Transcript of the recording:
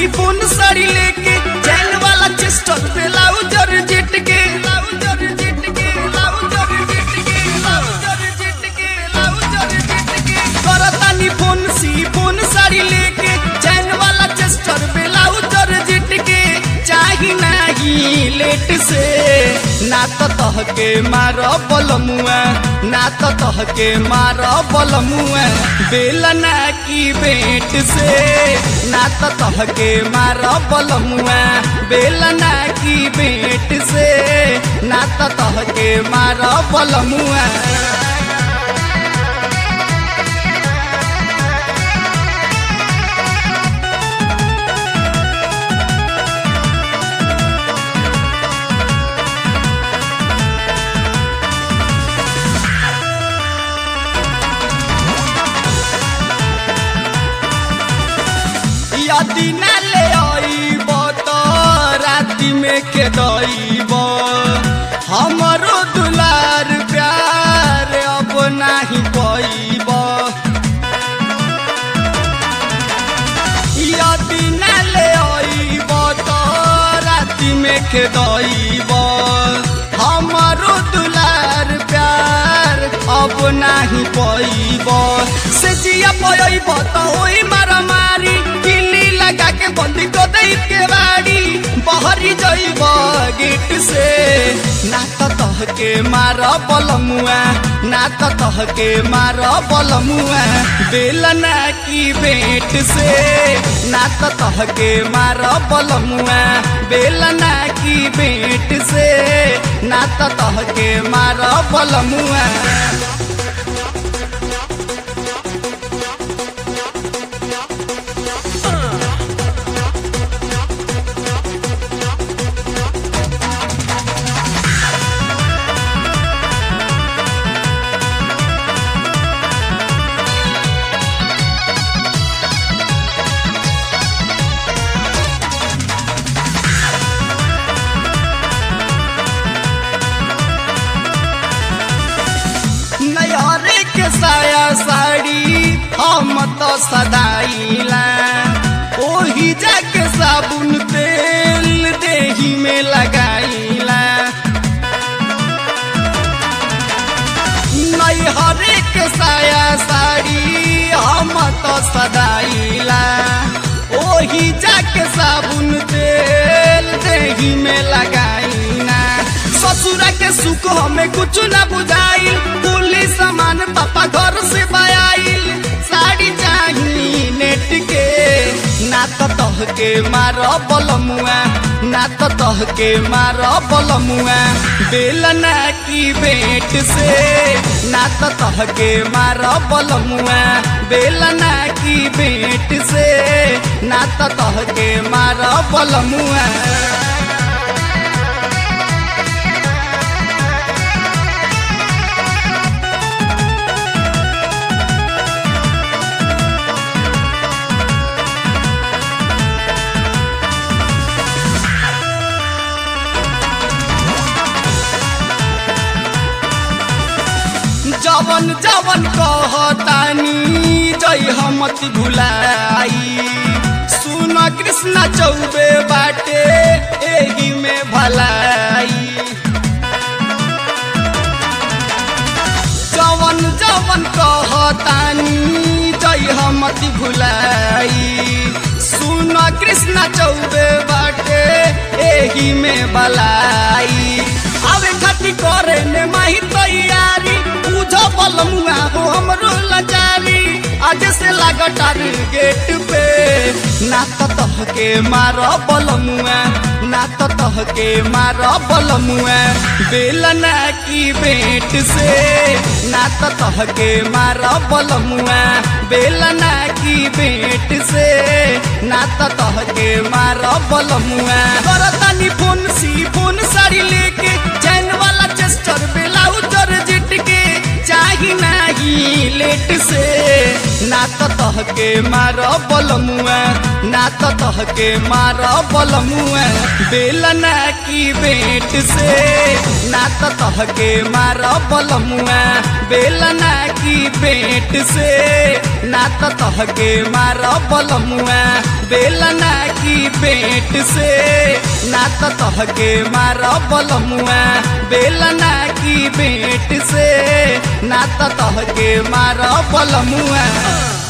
chiffon sari लेके चैन वाला Chester पे लाउज और जेट के लाउज और जेट के लाउज और जेट के लाउज और जेट के लाउज और जेट के करतानी फोन सिफोन साड़ी लेके चैन वाला चेस्टर पे लाउज और जेट के चाही नाही लेट से ना तो तह के मार बलमुआ ना तो तह के मार बलमुआ बेलना की बेट से ना तो तह के मार बलमुआ बेलना की बेट से ना तो तह के मार बलमुआ यदि न ले आईब तो राति में के दईब हमरो दुलार प्यार अब नाही पईब यदि न ले आईब तो राति में के दईब हमरो दुलार प्यार अब नाही पईब से जिया पईब तो ओई मारा मारी किली लगा के बंदी को दई के बाड़ी बहरी जइब गेट से ना तो तह के मार बलमुआ ना तो तह के मार बलमुआ बेलना की बेट से ना तो तह के मार बलमुआ बेलना की बेट से ना तो तह के मार बलमुआ नयरे के साया साड़ी हम तो सदाईला ओही जाके साबुन तेल देही में लगाईला नैहरे के साया साड़ी हम तो सदाईला ओही जाके साबुन तेल देही में लगाईना ससुरा के सुख हमें कुछ न बुझाइल कुली सामान पापा घर से बयाइल साड़ी चाही नेट के ना तो तह के मार बलमुआ ना तो तह के मार बलमुआ बेलना की बेट से ना तो तह के मार बलमुआ बेलना की बेट से ना तो तह के मार बलमुआ जवन जवन कहतानी जय हमति भुलाई सुन कृष्ण चौबे बाटे एही में भलाई जवन जवन कहतानी जय हमति भुलाई सुन कृष्ण चौबे बाटे एही में भलाई आवे खाती करे ने माही तैयारी पूजो बलमुआ हो हमरो लाचारी आज से लागटार गेट पे ना तो तह के मार बलमुआ ना तो तह के मार बलमुआ बेलना की बेट से ना तो तह के मार बलमुआ बेलना की बेट से ना तो तह के मार बलमुआ करतानी फोन सी फोन साड़ी लेके चैन वाला चेस्टर ब्लाउज और जिट के चाही नाही लेट से ना तो तह के मार बलमुआ ना तो तह के मार बलमुआ बेलना की बेट से ना तो तह के मार बलमुआ बेलना की बेट से ना तो तह के मार बलमुआ बेलना की पेट से ना तो तहके मार बलमुआ बेलना की पेट से ना तो तहके मार बलमुआ